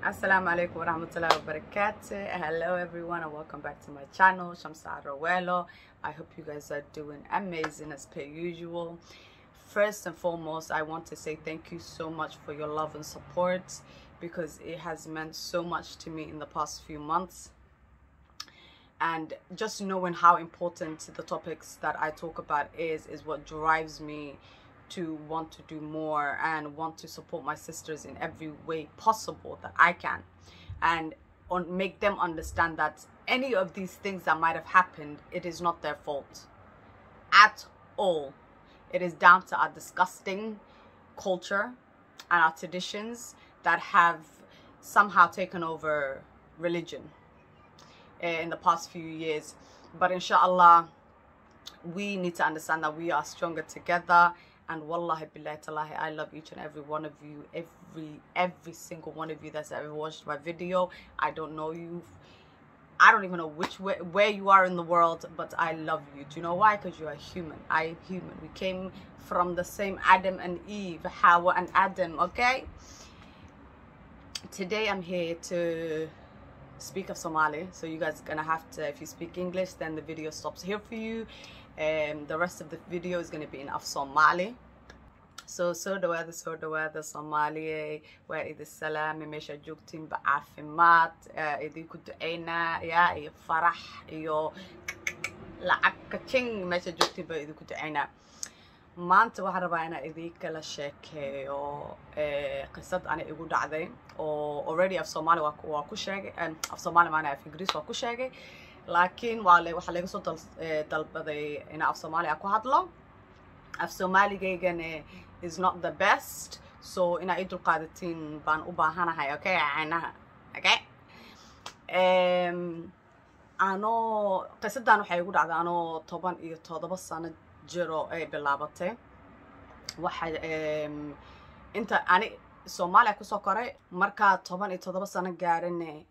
Assalamu alaikum warahmatullahi wabarakatuh. Hello everyone and welcome back to my channel, Shamsa Rowello. I hope you guys are doing amazing as per usual. First and foremost, I want to say thank you so much for your love and support because it has meant so much to me in the past few months. And just knowing how important the topics that I talk about is is what drives me to want to do more and want to support my sisters in every way possible that I can and on, make them understand that any of these things that might have happened it is not their fault at all it is down to our disgusting culture and our traditions that have somehow taken over religion eh, in the past few years but inshallah we need to understand that we are stronger together and wallahi billahi talahi i love each and every one of you every every single one of you that's ever watched my video i don't know you i don't even know which way where you are in the world but i love you do you know why because you are human i am human we came from the same adam and eve hawa and adam okay today i'm here to speak of somali so you guys are gonna have to if you speak english then the video stops here for you um, the rest of the video is going to be in of Somali. So soo dhawaada soo dhawaada Soomaaliye waa idin salaami meesha joogtiin ba caafimaad idinku duceynaa yaa iyo farax iyo lacag kaching meesha joogtiin ba idinku duceynaa maanta waxaan rabaa inaan idinkala sheekeeyo qisad ana igu dhacday oo already af Soomaali waa ku sheegay af Soomaali maana af Ingiriis waa ku sheegay laakiin waa le waxaa laga soo dal dalbaday inaa af soomaaliya ku hadlo af soomaaligaygana is not the best so inaa ii dulqaadatiin baan u baahanahay okay canaha okay anoo qisadan waxay igu dhacday anoo toban iyo toddoba sano jiro ay bilaabatay waxa inta ani soomaaliya kusoo koray markaa toban iyo toddoba sano gaarine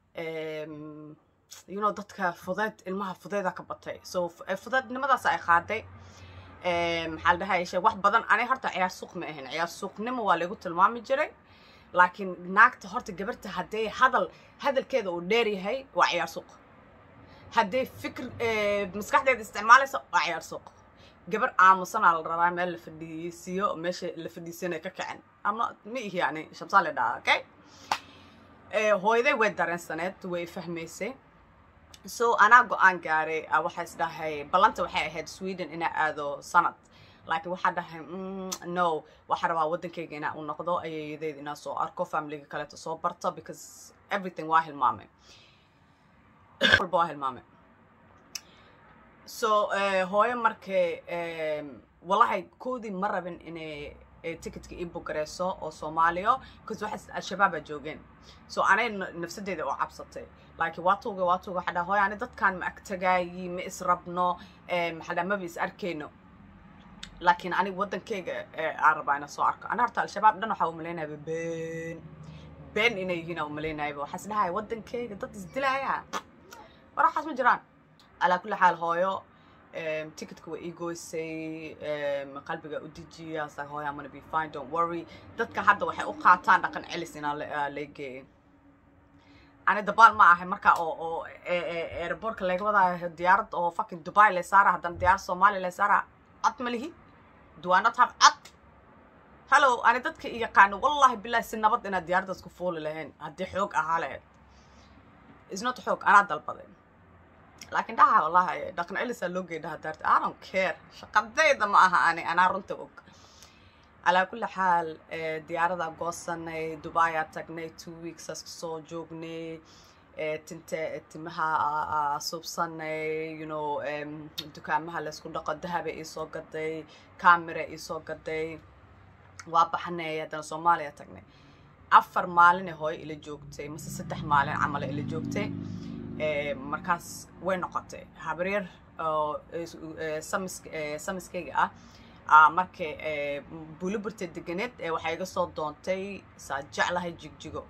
you know dadka fudeed ilmaha fudeeda ka batay so fudeednimadaas ay qaaday maxaa la dhahay shay wax badan ani horta ciyaar suuq ma ahayn ciyaar suuqnimo waa lagu tilmaami jiray laakiin naagta horta gabarta haddee hadal hadalkeeda uu dheer yahay waa ciyaar suuq haddee fikir maskaxdeeda isticmaalaysa waa ciyaar suuq gabar aamusanaa la rabaa meel la fadhiisiiyo meesha la fadhiisanay ka kacen ama ma ihi yani shamsaa la dhahaa okay hooyaday way dareensaneed way fahmaysay so anaa go-aan gaaray waxaa is dhahay ballanta waxay ahayd sweden inaa aado sanad laakiin waxaa dhahay no waxaa rabaa waddankayga inaa u noqdo ayayadeed inaa soo arko familiga kaleeto soo barto because everything waa hilmaamay walba waa hilmaamay so hooyo markay wallahi koodii ma rabin inay ticketka ii bugareyso oo soomaaliya because waxaa al-shabaabaa joogeen so anay nafsadeeda oo cabsatay laakiin waa tuuga waa tuuga waxaa dhaha hooy ani dadkan ma agtagaayi ma israbno maxaa dhaha maba is arkayno laakiin aniga waddankayga aan rabaa inaan soo arko ana horta al-shabaab dhan waxaa umalaynayaba been been inay yihiin aan umalaynayaba waxaa is dhahaya waddankayga dad isdilaaya war waxaas ma jiraan alaa kulli xaal hooyo ticketka waa ii goysay qalbiga u dejiya sa hooy I'm gonna be fine don't worry dadka hadda waxay u qaataan dhaqan celis inaa la geeyay ani dabaal ma ahay marka oo oo airportka laga wadaayo diyaarad oo fucking dubai la saara haddana diyaarad soomaaliya la saara cod ma lihi do I not have cod hello ani dadka i yaqaano wallahi billahi si nabad inaad diyaaraddaas ku fuuli lahayn haddii xoog ahaa lahayd is not xoog anaa dalbaday laakiin dhaha wallahi dhaqan celisaa loo geey dhaha daarta i don't care shaqadayda ma aha ani anaa runta og calaa kulli xaal diyaaradaa goosanay dubaiyaa tagnay two weeksaas kasoo joognay tinte timaha suubsanay you know dukaamaha laysku dhaqo dahaba iisoo gaday camera iisoo gaday waa baxnay haddana soomaaliya tagnay afar maaline hooyo ila joogtay mase saddex maalin camala ila joogtay markaas way noqotay habaryar oo samiskayga ah markay buliburta deganeed waxay iga soo doontay saa jeclahay jigjigo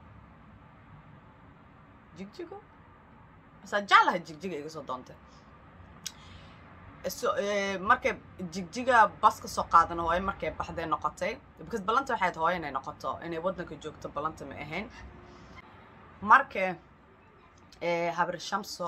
jigjigo saa jeclahay jigjiga iga soo doontay markay jigjiga bas ka soo qaadana hooyo markay baxday noqotay because ballanta waxay ahayd hooyo inay noqoto inay waddanka joogto ballanta ma ahayn marka habar shamso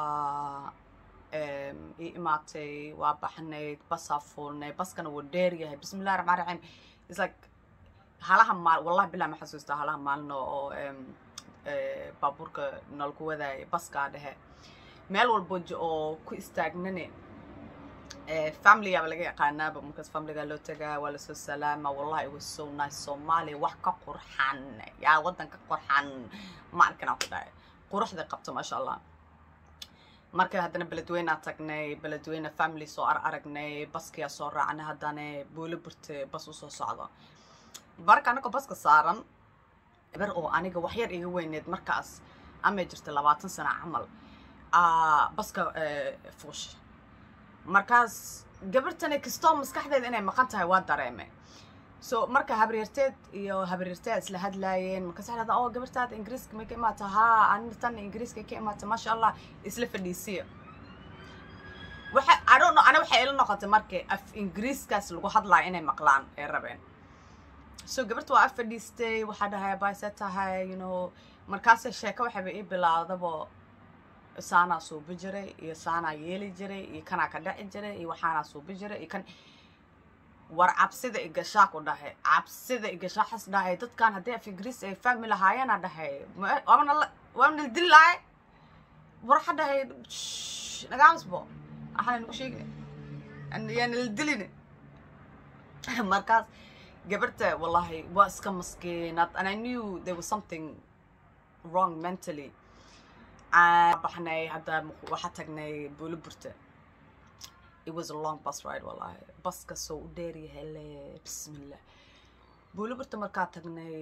ii imaatay waa baxnayd basaa fuulnay baskana wuu dheer yahay bismillahi raxmaan raxiim is like halaha maal wallahi bilaa ma xasuustaa halaha maalin oo baabuurka nalku wadaayay baskaa dhehe meel walbo oo ku istaagnane familigaaba laga yaqaanaaba markaas familigaa loo tagaa waa lasoo salaama wallahi it was so nice soomaaliya wax ka qurxan yaa waddan ka qurxan ma arkinaa ku dhahay quruxda qabto maasha allah marka haddana beledweynaa tagnay beledweyne family soo ar aragnay baskiyaa soo raacnay haddana booli burte bas usoo socdo marka anagoo baska saaran ber oo aniga waxyar iga weyneed markaas amay jirta labaatan sana camal baska fuusha markaas gabartani kastoo maskaxdeeda inay maqan tahay waa dareemay so marka habaryarteed iyo habaryarteed isla hadlaayeen markaas waxaa dhahdaa oo gabartaada ingiriiska may ka imaata haa anina tan ingiriiska ka imaata maasha allah isla fadhiisiya waxa i don't know ana waxay ila noqotay marka af ingiriiskaas lagu hadlaayo inay maqlaan ee rabeen so gabarta waa af fadhiistay waxaa dhahay bayse tahay you know markaase sheeko waxayba ii bilaawdabo saanaa suubi jiray iyo saanaa yeeli jiray iyo kanaa ka dhaci jiray iyo waxaanaa suubi jiray iyo kan war cabsida igashaa ku dhahay cabsida igashaa xas dhahay dadkan haddii af ingiriis ay fahmi lahaayeena dhahay waana waana dili lahay war waxa dhahay nagaamisbo waxaana nagu sheegina yaana la dilini markaas gabarta wallahi waa iska maskiinad and i knew there was something wrong mentally baxnay hadda waxaa tagnay buuliburta it was a long bus ride wallahi baska soo u dheer yahay le bismillah buuliburta markaa tagnay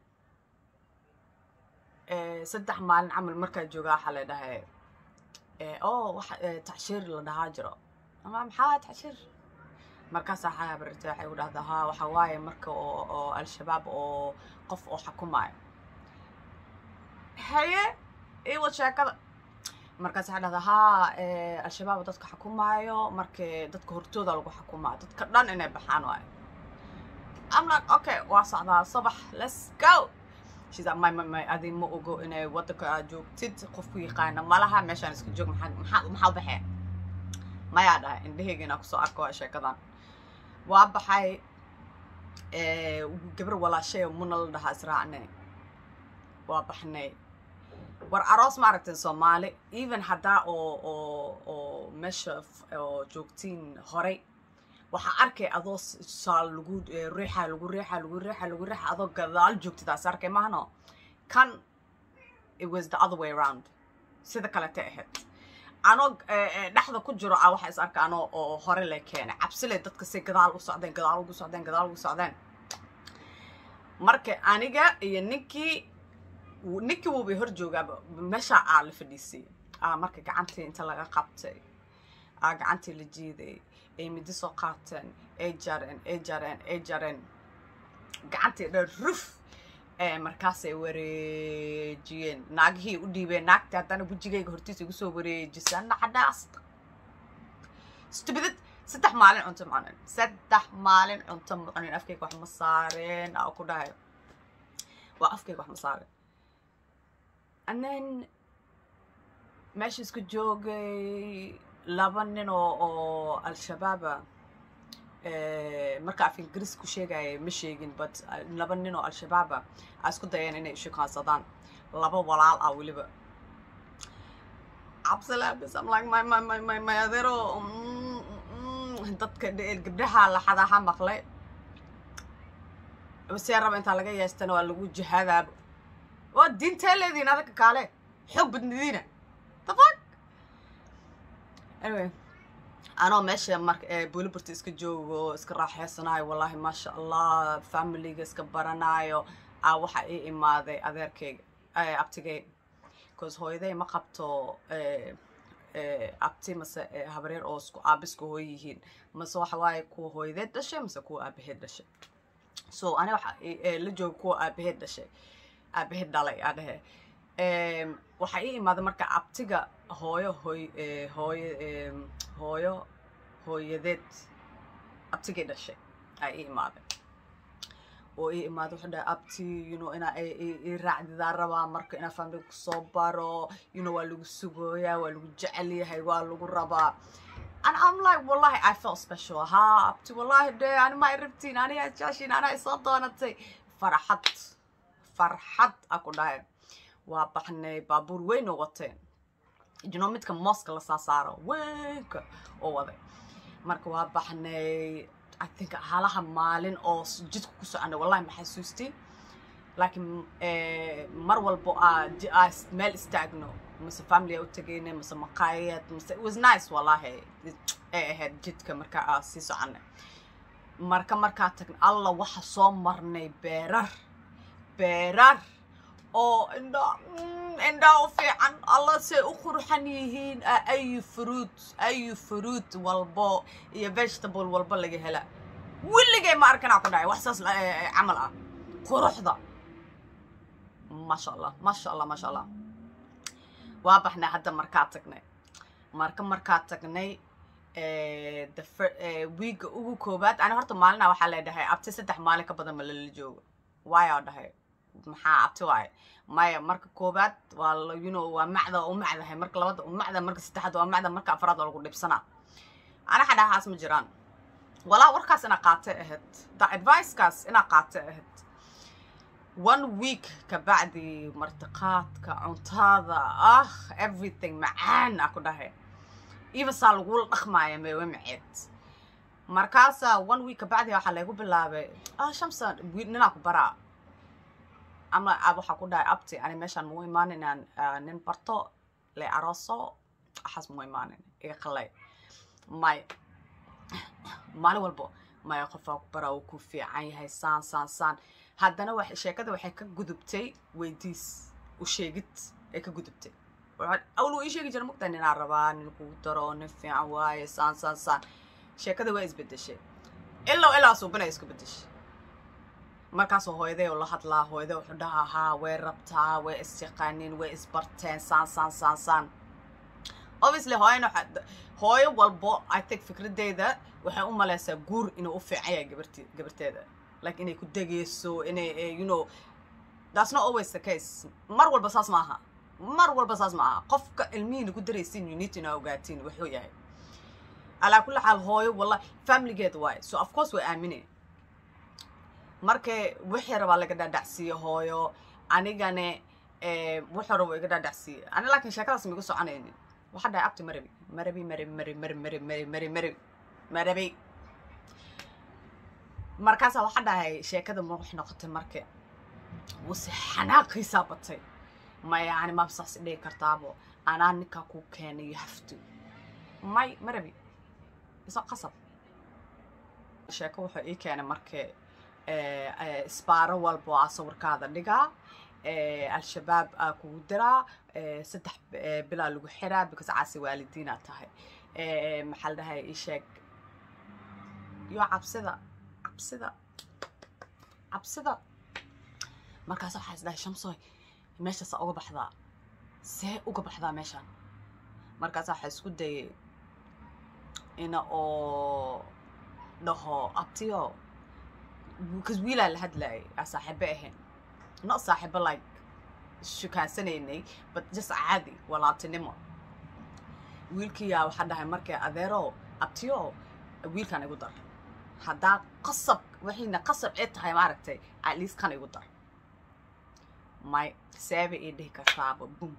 saddex maalin camal markaa joogaa waxaa la dhahay o waxa tacshiir la dhahaa jiro ama maxaa tacshiir markaasaa xaabarta waxay u dhahdaa haa waxa waaye marka oo oo al-shabaab oo qof oo xukumaayo haye iwad sheekada markaas waxaa dhahdaa haa al-shabaab dadka xukumaayo markii dadka hortooda lagu xukumaayo dadka dhan inay baxaan waayo I'm like okay waa socdaa subax let's go she's like my my my adi ma ogo inay waddanka aad joogtid qofku yaqaana malaha meeshaan iska joog maxaa maxaa maxaa u baxee mayaa dhahay indhahayga inaa kusoo arko waa sheekadan waa baxay gabar walaashay muna la dhahaa israacne waa baxnay war aroos ma aragteen soomaali even haddaa oo oo oo meesha oo joogtiin horay waxaa arkay adoo saal lagu riixa lagu riixa lagu riixa lagu riixa adoo gadaal joogtidaas arkay mahano kan it was the other way around sida kalete ahayd anoo dhexda ku jiro a waxa is arka anoo oo hore le keenay cabsile dadka say gadaal u socdeen gadaal ugu socdeen gadaal ugu socdeen marka aniga iyo ninkii ninkii wuubay hor joogaaba meeshaa aa la fadhiisay aa marka gacantii inta laga qabtay aa gacantii la jiiday ay midi soo qaateen ay jareen ay jareen ay jareen gacantii dhan ruf markaasay wareejiyeen naagihii u dhiibeen naagtii haddana wejigayga hortiisa igu soo wareejisa nacdhaasta stubidad saddex maalin cunto macunin saddex maalin cunto macunin afkayga wax ma saareen aa ku dhahay waa afkayga wax ma saareen and then meesha isku joogay laba nin oo oo al-shabaaba marka af ingiriis ku sheegaya ma sheegin but laba nin oo al-shabaaba a isku dayeen inay ishukaansadaan laba walaal ah weliba cabsilaabis am like my my my my my adeero dadka gabdhaha laxadaha maqlay see raba intaa laga yeestana waa lagu jihaadaaba waa diintee leediin adaka kaale xoog badnidiina the fuck anyway anoo meesha marka buuliburta iska joogo iska raaxeysanayo wallahi maasha allah familiga iska baranaayo a waxa ii imaaday adeerkayga abtigay bcause hooyaday ma qabto abti mase habareer oo isku aabiska hooy yihiin mase waxa waaye kuwa hooyadeed dhashay mase kuwa aabaheed dhashay so ani waxa la jooga kuwa aabaheed dhashay aabaheed dhalay aa dhehe waxaa ii imaaday marka abtiga hooyo hooy hooyo hooyo hooyadeed abtigay dhashay aa ii imaaday oo ii imaado wuxuu dhahay abti you know inaa ii raacdidaa rabaa marka inaa family kusoo baro you know waa lagu sugooyaa waa lagu jecel yahay waa lagu rabaa and I'm like wallahi I felt special ha abti wallahi de ani ma irabtiin aniga jaashin anaa isoo doonatay farxad farxad a ku dhahay waa baxnay baabuur weyn oo wateen you know midka mooska la saasaaro weynka oo waday marka waa baxnay I think halaha maalin oo jidka ku soconay wallahi ma xasuustiin laakiin mar walbo aa meel istaagno mase family u tagaynay mase maqaayad mase it was nice wallahi ay ahayd jidka marka aa sii soconay marka markaa tagna alla waxa soo marnay beerar beerar oo indha indhaa u fiican alla say u qurxan yihiin ayu fruit ayu fruit walbo iyo vegetable walbo laga hela weligay ma arkanaa ku dhahay wax saas camal ah quruxda maasha allah maasha allah maasha allah waa baxnay hadda markaa tagnay marka markaa tagnay wiiga ugu koobaad ani horta maalina waxaa leedhahay abti saddex maalin ka badan ma lala joogo waayaa dhahay maxaa abti waaye maya marka koobaad waa you know waa macda u macdahay marka labada u macda marka saddexaad waa macda marka afraad waa lagu dhibsanaa ana xadhahaas ma jiraan walaa warkaas inaa qaatay ahayd da advicekaas inaa qaatay ahayd one week kabacdi martiqaadka cuntada ah everything macaan a ku dhahay even saa lagula dhaqmaaya meewe maceed markaasaa one week kabacdi waxaa laygu bilaabay ah shamsa ninaa ku baraa ama ab waxaa ku dhahay abti ani meeshaan muu imaanin inaan nin barto le arooso waxaas muu imaanin iga qalay may maalin walbo maya qofaa ku baraa uu ku fiican yahay saan saan saan haddana sheekada waxay ka gudubtay weydiis u sheegid ay ka gudubtay awl uu ii sheegi jira mugtaa ninaa rabaa nin kugu daro nin fiican waaye saan saan saan sheekada waa isbedeshay ilaa ilaa suubinay isku bedeshay markaasoo hooyaday oo la hadlaa hooyaday wuxuu dhahaa haa way rabtaa way isyaqaaniin way isbarteen saan saan saan saan obviously hooyana hooyo walbo i think fikradeyda waxay u maleysaa guur inuu u fiican yahay gabarti gabarteeda like inay ku degeyso inay you know that's not always the case mar walba saas ma aha mar walba saas ma aha qofka ilmihiina ku daraysiin you need to inaa ogaatiin wuxuu yahay alaa kulli xaal hooyo wallahi familygeeda waaye so of course way aamine marka wixii rabaa laga dhaadhacsiiye hooyo anigane wuxuu rabo iga dhaadhacsiiye ani laakiin sheekadaas maigu soconaynin waxaa dhahay abti marabi marabi marabi marabi marabi marabi marabi marabi marabi marabi markaasaa waxaa dhahay sheekada ma wax noqotay marka wase xanaaqiisaa batay maya ani maab saas dhigi kartaabo anaa ninkaa kuu keenay you have to may marabi iso qasab sheeko wuxuu ii keenay marka isbaaro walbo aa sawirkaada dhigaa al-shabaab aa kugu diraa saddex bilaa lagu xiraa because caasi waalidiinaa tahay maxaa la dhahay ii sheeg yo cabsida cabsida cabsida markaas waxaa is dhahay shamsoy meeshaasaa uga baxdaa see uga baxdaa meeshaan markaas waxaa isku dayay ina oo dhaho abtiyo because wiilaa la hadlayay aa saaxiibo ahayn not saaxiibo like shukansanaynay but just caadi walaaltinimo wiilkiyaa waxaa dhahay markay adeero abtiyo wiilkan igu dar haddaa qasab waxiina qasab ee tahay maaragtay at least kan igu dar may seeba ii dhihi kartaaba bum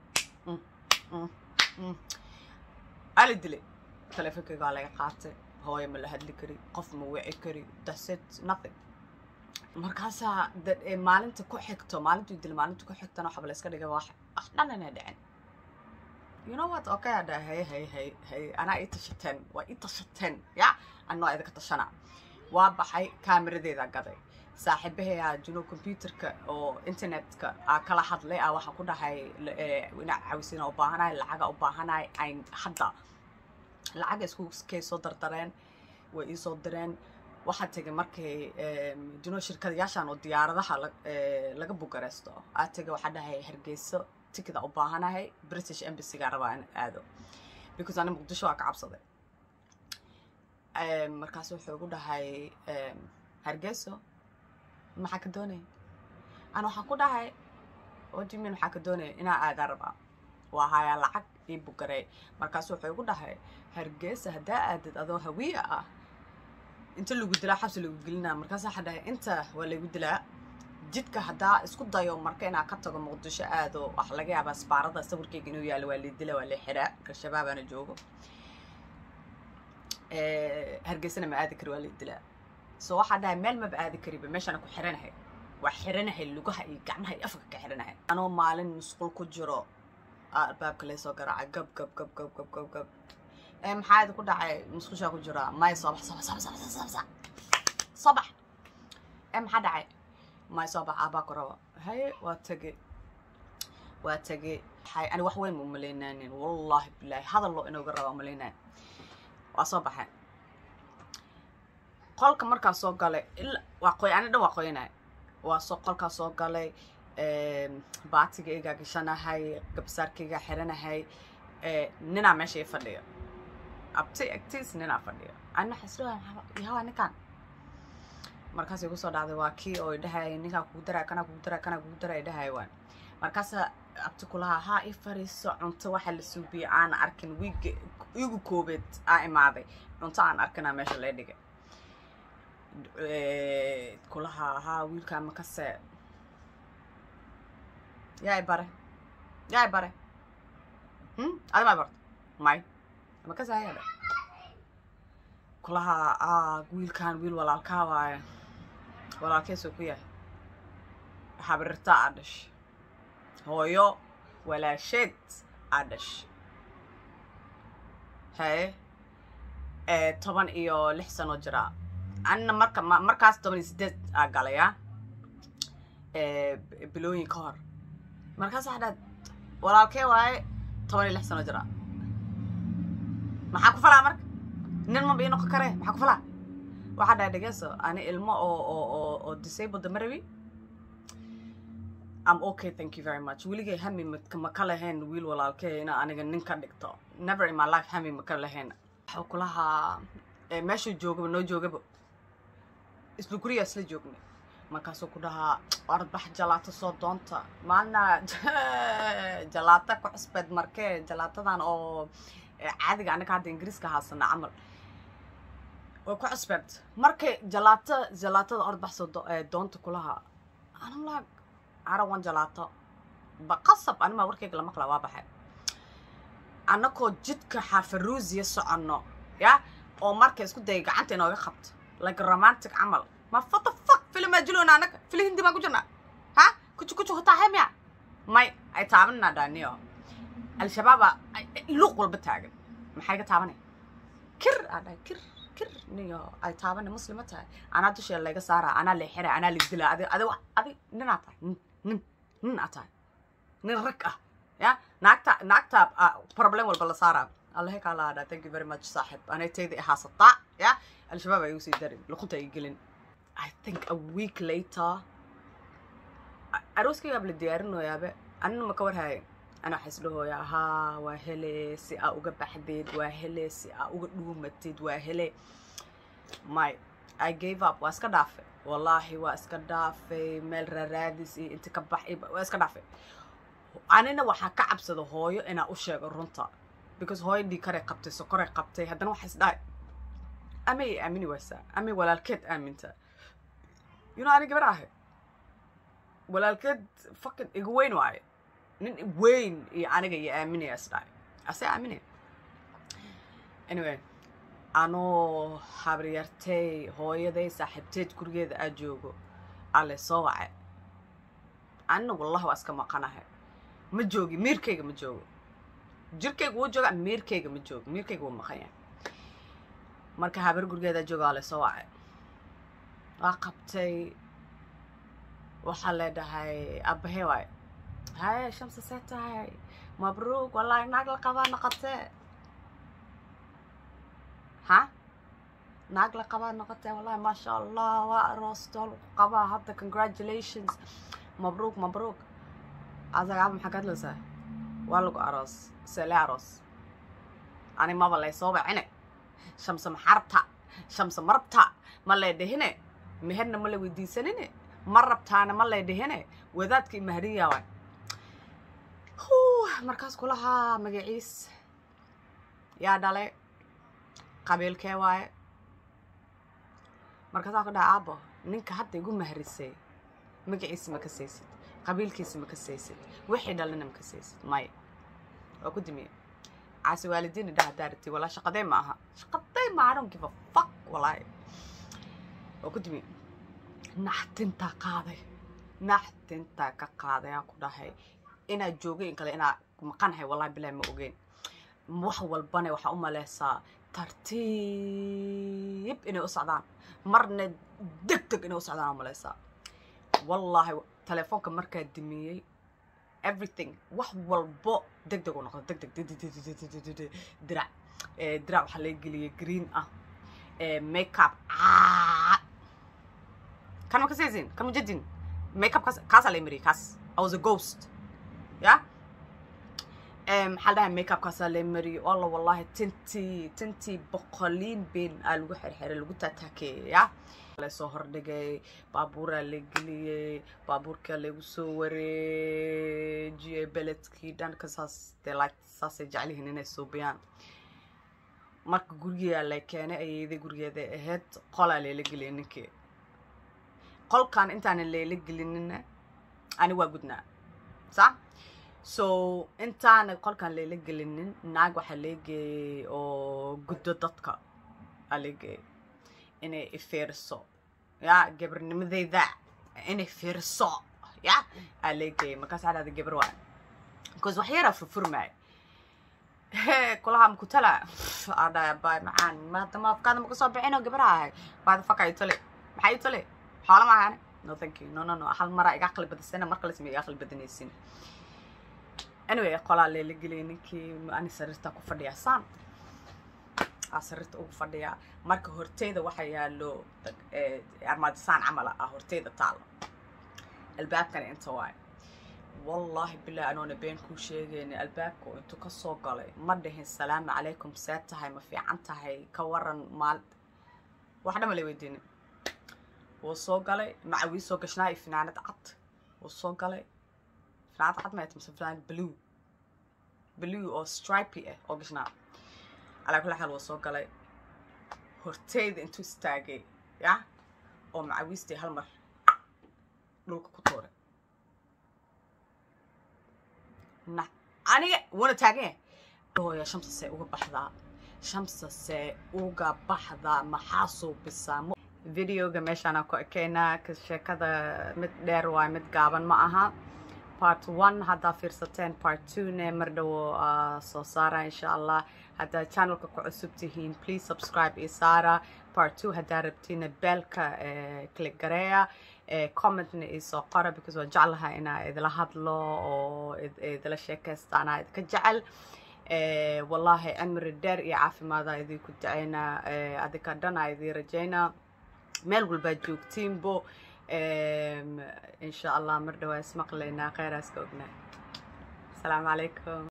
ala dilay teleefonkaygaa laga qaatay hooyo ma la hadli kari qof ma wici kari dasit nothing markaasaa maalinta ku xigto maalintuu dil maalinta ku xigtana waxaba la iska dhigay wax wax dhan inay dhicin you know what okay adha hay hay hay hay anaa ii tashateen waa ii tashateen ya anoo idinka tashana waa baxay kaamiradeeda gaday saaxiibahayaa juno computerka oo internetka aa kala hadlay aa waxaa ku dhahay ina cawisina u baahanahay lacaga u baahanahay ayn hadda lacaga isku kay soo dardareen way ii soo direen waxaa tegay markay juno shirkadayaashan oo diyaaradaha laga bugareysto aa tegay waxaa dhahay hargeyso tikida u baahanahay british embassyga rabaa in aado because ani muqdisho waa ka cabsaday markaas wuxuu igu dhahay hargeyso maxaa ka doonaya ana waxaan ku dhahay wadimin maxaa ka doonaya inaa aadaa rabaa waa hayaa lacag ii bugarey markaasu wuxuu igu dhahay hargeysa haddaa aadid adoo hawiya ah inta lagu dilaa xabsi lagu gelinaa markaas waxaa dhahay inta waa laygu dilaa jidka haddaa isku dayo marka inaa ka tago muqdisho aado waxa laga yaabaa sbaarada sawirkeyga inuu yaalo waa lay dila waa lay xiraa al-shabaabaana joogo hargeysana ma aadi kari waa lay dilaa so waxaa dhahay meel maba aadi kariba meeshaana ku xiranahay waa xiranahay lugaha iyo gacmaha iyo afka ka xiranahay anoo maalin musqul ku jiro albaabka laysoo garaaca gab gab gab gab gab gab gab maxaa idi ku dhacay musqushaa ku jira may soobax soobax soobax soobax soobax soobax soobax ee maxaa dhacay may soobax aabaa ku rabo haye waa tege waa tege hay ani wax weyn ma umalaynaanin wallahi bilaahi hadal loo inooga raba umalaynaan waa soo baxay qolka markaa soo galay ila waa qoy ani dhan waa qoynay waa soo qolkaa soo galay baatigaygaa gashanahay gabsaarkaygaa xiranahay ninaa meesha ii fadhiyo abti agtiis ninaa fadhiyo ana xaslo yahawa ninkan markaasay kusoo dhacday waa kii oo dhahay ninkaa kugu daraa kanaa kugu daraa kanaa kugu daraa dhahay waan markaasa abti kulahaa haa i fariiso cunto waxa la suubiyey aana arkin wiiga igu koobeed aa imaaday cunto aan arkinaa meesha lee dhigay kulahaa haa wiilkaa makase yaa i bare yaa i bare adi maa barto may makase hayaa dhe kulahaa aa wiilkan wiil walaalkaa waaye walaalkeesuu ku yahay habrirtaa aa dhash hooyo walaasheed aa dhash haye toban iyo lix sanoo jiraa anina marka markaas toban iyo sideed aa galaya bilooyin ka hor markaas waxaa dhaad walaalkee waaye toban iyo lix sano jiraa maxaa ku falaa marka nin maba ii noqon karee maxaa ku falaa waxaa dhahay dhegeyso ani ilmo oo oo oo oo disabled ma rabi am okay thank you very much weligay hami ma ka lahayn wiil walaalkee ina aniga nin ka dhigto never in my life hami ma ka lahayn waxuu kulahaa meeshuu joogaba noo joogaba isla gurigaa isla joognay markaasuu ku dhahaa orbax jalaato soo doonta maalna jalaata ku cusbeed markee jalaatadan oo caadiga anaga hadda ingiriiska haasana camal way ku cusbeed markay jalaata jalaatada orbax soo doonta kulahaa anamlaa arawan jalaato baqasab animaa warkayga lama qala waa baxay annakoo jidka xaafaruusiya soconno ya oo marka isku daya gacanta inooga qabto like romantic camal ma fata fuck filim aa jiloona annaga fili hindi baan ku jirnaa ha kuju kuju hataa hemya may ay taabanina dhaaniyo al-shabaaba luuq walba taagan maxay ka taabanay kir aa dhahay kir kir niyo ay taabana muslima tahay anaa dusheeda layga saaraa anaa lay xiraa anaa lay dilaa adi adi adi ninaa tahay nin nin nin aa tahay nin rag ah ya naagta naagta problem walba la saaraa allahe kaa laadhaa thank you very much saaxib anay tayda ihaasataa ya al-shabaab ay usii darin luqunta ay gelin i think a week later arooskaygaab la diyaarinoyaabe anina ma ka warhaaye ana waxaa isdhahooyaa haa waa hele si aa uga baxdeed waa hele si aa uga dhuumatid waa hele my i gave up waa iska dhaafay wallaahi waa iska dhaafay meel raaraadis iyo inta ka bax waa iska dhaafay anina waxaa ka cabsada hooyo inaa u sheego runta because hooyo dhiikaray qabtay sokoray qabtay haddana waxaa is dhahay amay aamini waysaa amay walaalkeed aaminta you know ani gabar ahay walaalkeed fucking iga weyn waaye nin weyn iyo aniga iyo aaminaya is dhahay ase aaminaya anyway anoo habaryartay hooyaday saaxiibteed gurigeeda aa joogo alle soo wacay anina wallahi waa iska maqanahay ma joogi miirkayga ma joogo jirkayga wuu jooga miirkayga ma joogo miirkayga wuu maqan yahay marka habar gurigeeda jooga ale soo wacay waa qabtay waxaa leedhahay aabahee waayo haye shamsa see tahay mabruug wallaahi naag la qabaa noqotee ha naag la qabaa noqotee wallahi maasha allah waa aroostool qabaa hadda congratulations mabruug mabruug asaga aba maxaa ka hadlaysaa waa lagu aroos seele aroos ani maba lay soo bacine shamse maxarabta shamse marabta ma lay dhihine meherna ma la weydiisanine ma rabtaana ma lay dhihine wadaadkii mahriya waay markaas kulahaa magaciis yaa dhale qabiilkee waaye markaasaa ku dhaha aabo ninka hadda igu mahrisay magaciisa ma ka saysid qabiilkiisa ma ka saysid wixii dhalina ma ka saysid maya waa ku dimiye caasi waalidiin idhaha daarati walaa shaqadee ma aha shaqadee ma I don't give a fuck walaahi waa ku dimiye naxtintaa qaaday naxtintaa ka qaaday aan ku dhahay inaad joogay in kale inaa maqanahay wallahi bilahi ma ogeyn wax walbana waxaa u maleysaa tartiib inay u socdaan marna deg deg inay u socdaan u maleysaa wallaahi telefoonka markaa dimiyey everything wax walbo deg deg u noqdo deg deg dirac dirac waxaa laga geliyay green ah makeup caa kan ma kasaysin kan ma jadin makeup kaas kaasaa la mariyay kaas I was a ghost ya maxaa dhahay makeup kaasaa la mariyay alla wallahi tintii tintii boqoliin been aa lagu xirxiray lagu taataakeeyay ya lasoo hordhigay baabuuraa la geliyey baabuurkaa lagu soo wareejiyey beledkii dhanka saas dee like saasay jeclihiin inay suubiyaan marka gurigeedaa la keenay ayeeday gurigeeda ahayd qolaa layla geliyay ninkii qolkan intaanan layla gelinina ani waa gudnaa sa so intaana qolkan layla gelinin naag waxaa leegeeyey oo guddo dadka aa leegeeyey inay ifiiriso ya gabarnimadeyda inay fiiriso ya aa leegeeyey markaas waxaa dhahda gabar waa because wax yaraa furfurmaay kulaha makutala aa dhaya baay macaan maada maafkaada maka soo bixinoo gabara ahay baada faka itole maxaa itole xoola maahane no thank you no no no hal maraa iga aqli badisana mar kale sama iga aqli badanaysin anyway qolaa leela geliyay ninkii ani sariirtaa ku fadhiyaa saan aa sariirta ugu fadhiyaa marka horteyda waxaa yaalo armaadisaan camal ah horteyda taalo albaabkana inta waayo wallaahi bilah anoona been kuu sheegayna albaabka intuu ka soo galay ma dhihin salaamu calaykum see tahay ma fiican tahay ka waran maal wax dhama la weydiinin wuu soo galay macawii soo gashnaa iyo finaanad cad wuu soo galay finaanad cad mayt mise finaanad blue blue oo stripy ah oo gashnaa calaa kulli xaal wuu soo galay horteyda intuu istaagay ya oo macawiistii hal mar dhulka ku tuuray na aniga wuuna taagan yahay hooya shamsa see uga baxdaa shamsa see uga baxdaa maxaa suubisaa videoga meeshaana ku ekeynaa sheekada mid dheer waay mid gaaban ma aha part one haddaa fiirsateen part two-ne mar dhowo soo saara insha allah haddaa channelka ku cusub tihiin please subscribe iyo saara part two haddaa rabtiina beelka click gareeya commentna isoo qora because waa jeclaha inaa idila hadlo oo idila sheekaysta anaa idinka jecel wallaahi cimri dheer iyo caafimaada idinku dacaynaa adinka dhan aa idii rajaynaa meel walbaa joogtiinbo insha allah mar dhawaa ismaqlaynaa kheyraas ka ognaa asalaamu calaykum